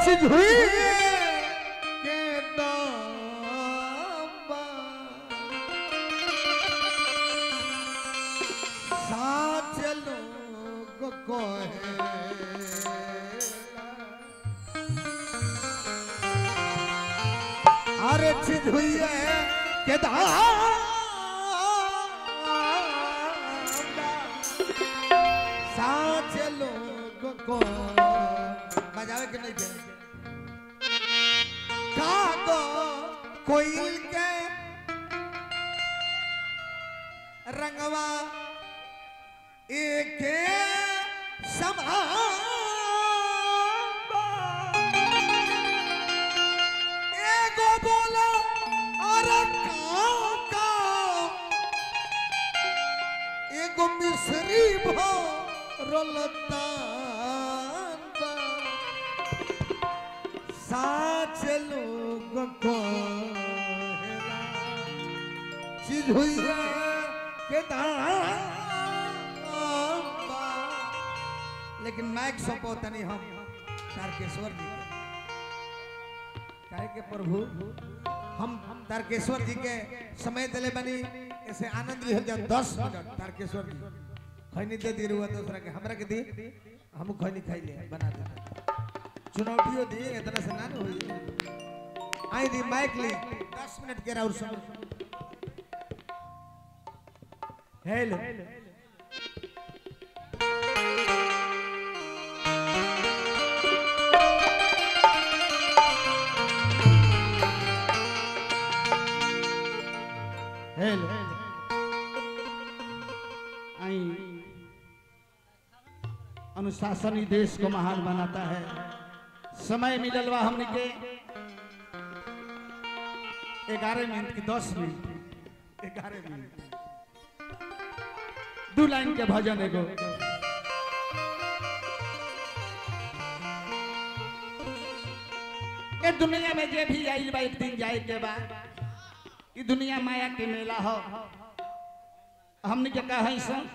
चिढ़ुई के दाम साथ लोग कहे अरे चिढ़ुई के दाम साथ लोग को बजावे के नहीं दे कागो कोयल के रंगवा एक समान एगो बोलो अरे काऊ काऊ एगो मिश्री भो रोलतान बा साच लोग को चीज हुई है के दाम बा। लेकिन माइक सौंपो तनी हम तारकेश्वर जी के। काहे के प्रभु हम तारकेश्वर जी के समय दिले बनी ऐसे आनंद लिहल जा दस मिनट तारकेश्वर जी खैनी दे दी रुआ दूसरा के हमरा के दी हम खैनी खाई ले बना दे चुनौतियों दी इतना से ना हुई आई दी माइक ली दस मिनट के और समय हेलो हेलो आई अनुशासन ही देश को महान बनाता है समय मिलल बा हमने के ग्यारह मिनट की दस मिनट ग्यारह मिनट दू लाइन के भजन एगो ए दुनिया में जे भी आइल बा एक दिन जाए के बा ई दुनिया माया के मेला हो हमने के कहा है सन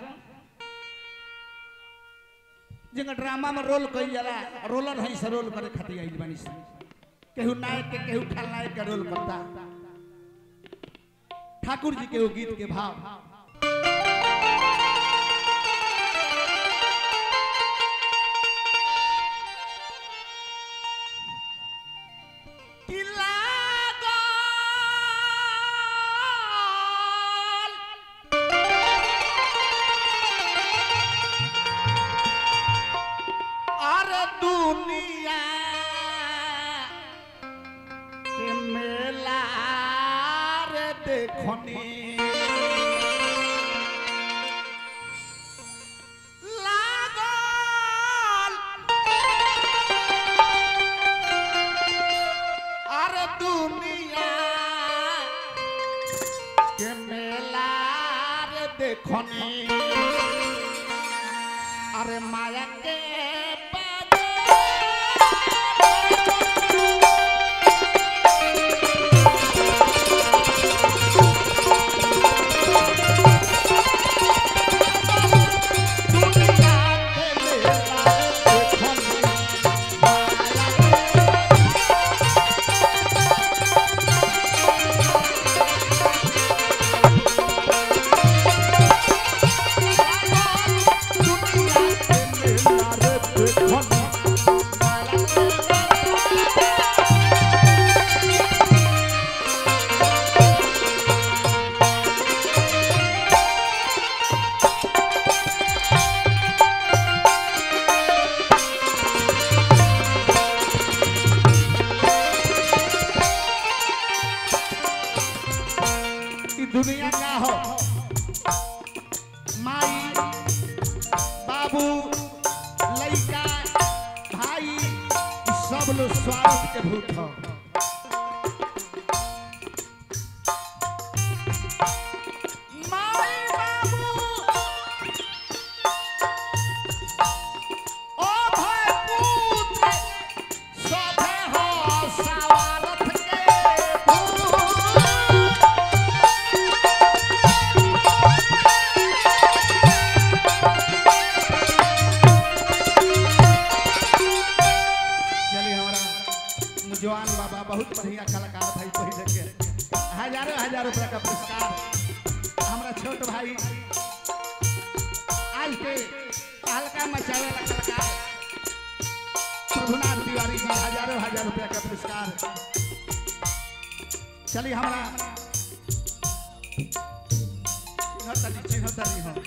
जिंगा ड्रामा में रोल कई जाला रोलर है से रोल करे खातिर आइल बानी सन केहू नायक के केहू खलनायक के रोल करता ठाकुर जी के वो गीत के भाव कि लागल अरे दुनिया के मेला रे देखनी लागल अरे दुनिया के मेला रे देखनी अरे माया के ई दुनिया का हो माई बाबू लड़का भाई ई सब लोग स्वार्थ के भूत हो माई बाबू ओ भाई पुत्र सभे हो स्वार्थ के भूत चलिए हमारा पुरस्कार चलिए हमारा चिन्हतनी चिन्हतनी हो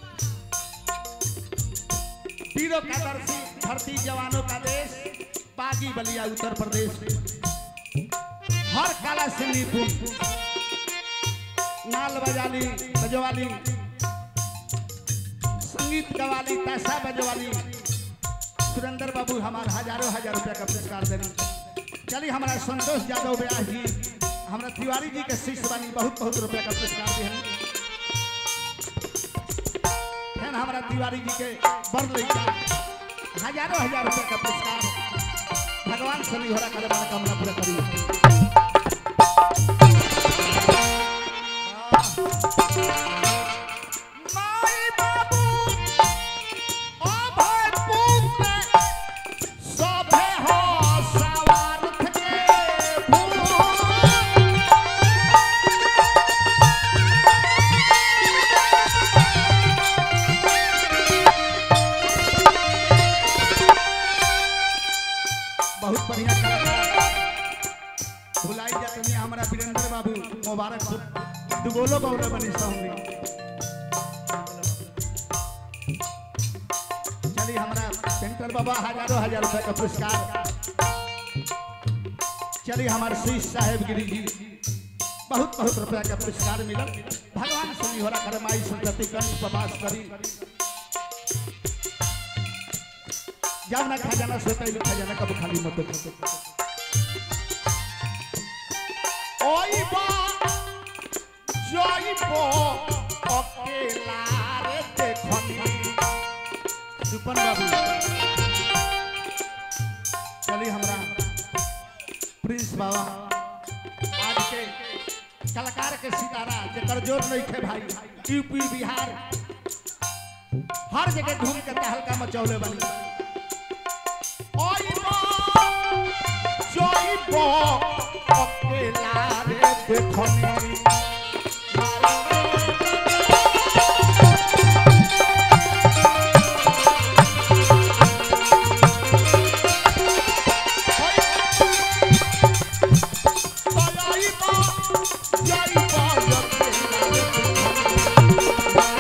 वीरों का दर्शी धरती जवानों का देश बागी बलिया उत्तर प्रदेश हर कला से निपुण नाल बजाली बजवाली संगीत गवाली पैसा बजवाली सुरेंद्र बाबू हमारा हजारों हजार रुपया का पुरस्कार देनी चलिए हमारा संतोष यादव व्यास जी हमारा तिवारी जी के शिष्य बनी बहुत बहुत रुपया का पुरस्कार दिए फिर हमारा तिवारी जी के बर लड़का हजारों हजार रुपया का पुरस्कार भगवान से नहीं हो रहा करे मनोकामना पूरा करी माई बाबू ओ भाई पुत्र सभे हो सवारथ के भूत बहुत बढ़िया कलाकार भुलाई जाते हमारा वीरेंद्र बाबू मुबारकपुर दुगोलो गौरव बनी सामने चलिए हमारा शंकर बाबा हजारों हजार रुपए का पुरस्कार चलिए हमारे शीश साहेब गिरी जी बहुत बहुत रुपया का पुरस्कार मिला भगवान से नहीं हो रहा करमाई संतति कंठ प्रवास करी जब ना खजाना सोता ही खजाना कब खाली मत रखो ओई बा जई बो अकेला रे देखनी सुपन बाबू चलिए हमरा प्रिंस बाबा आज के कलाकार के सितारा जेकर जोर नहीं थे भाई यूपी बिहार हर जगह घूम के तहलका मचौले बनी ओइबो जइबो अकेला रे देखनी जइबो जइबो अकेला रे देखनी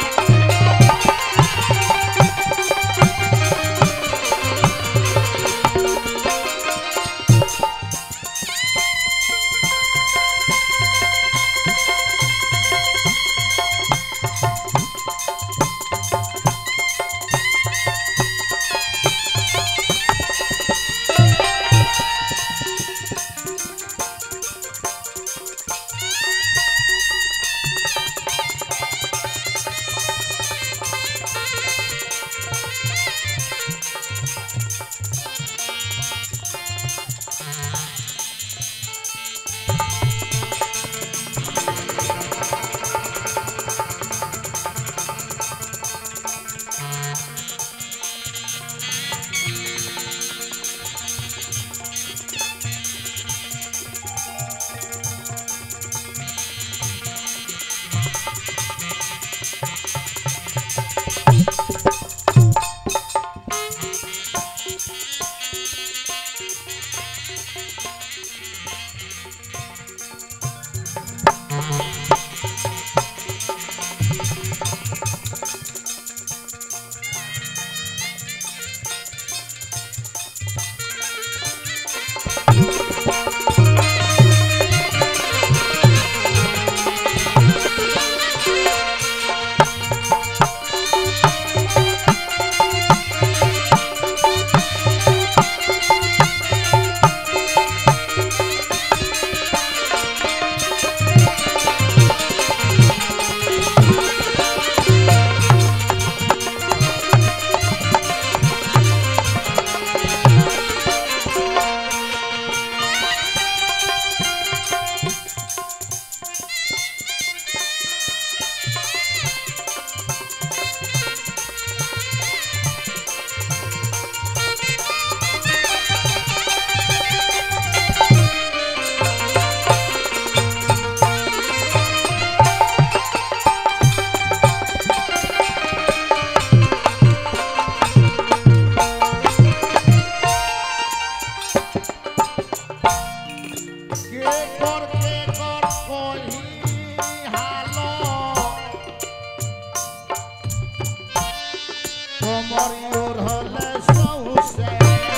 चुनरी ओढ़ल सौसे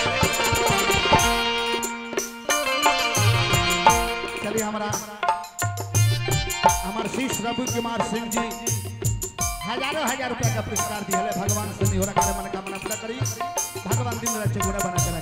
चलिए हमारा हमारे शिष्य रवि कुमार सिंह जी हजारों हजार रुपया का पुरस्कार दिए भगवान से निहोरा करे मनोकामना पूरा करी भगवान दिन रात चौगुना बना के रखे